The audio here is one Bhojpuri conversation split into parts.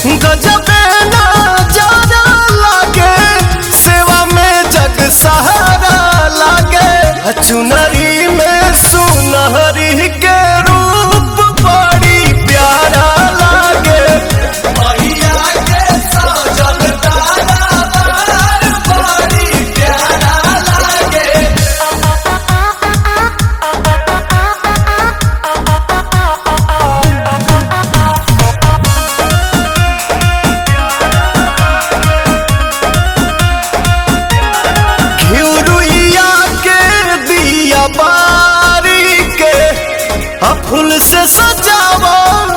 गजबे नजारा लागे सेवा में जग सहारा लागे चुनरी में सुनहरी के रूप बड़ी प्यारा लागे मैया के सजल दरबार बड़ी प्यारा लागे घिउरुइया के दिया बारी के आ फूल से सजावा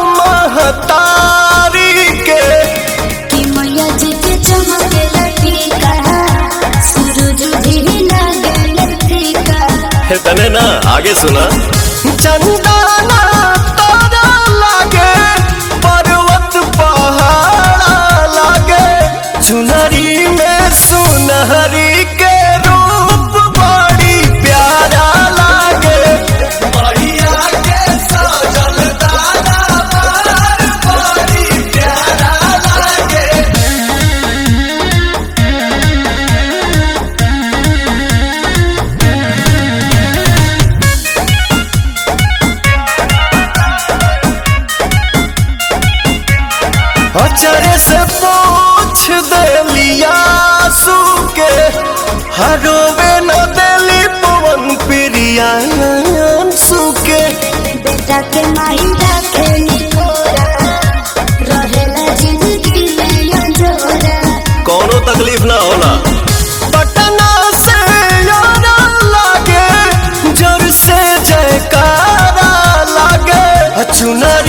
महतारी के कि मैया जी के चमके लटीका सूरज भी लगे फीका तने ना आगे सुना चंदना तारा लागे पर्वत पहाड़ा लागे चुनरी में सुनहरी के रूप बड़ी प्यारा लागे बढ़िया के सजल तारा बड़ी प्यारा लागे अचरे से पूछ देलिया के हरोवे न देली पवन प्रिया सुके बेटा के माई रखे निकोरा रहेला जिंदगी में अंजोरा कौनो तकलीफ ना होला पटना से यारा लागे जोर से जयकारा लागे चुनर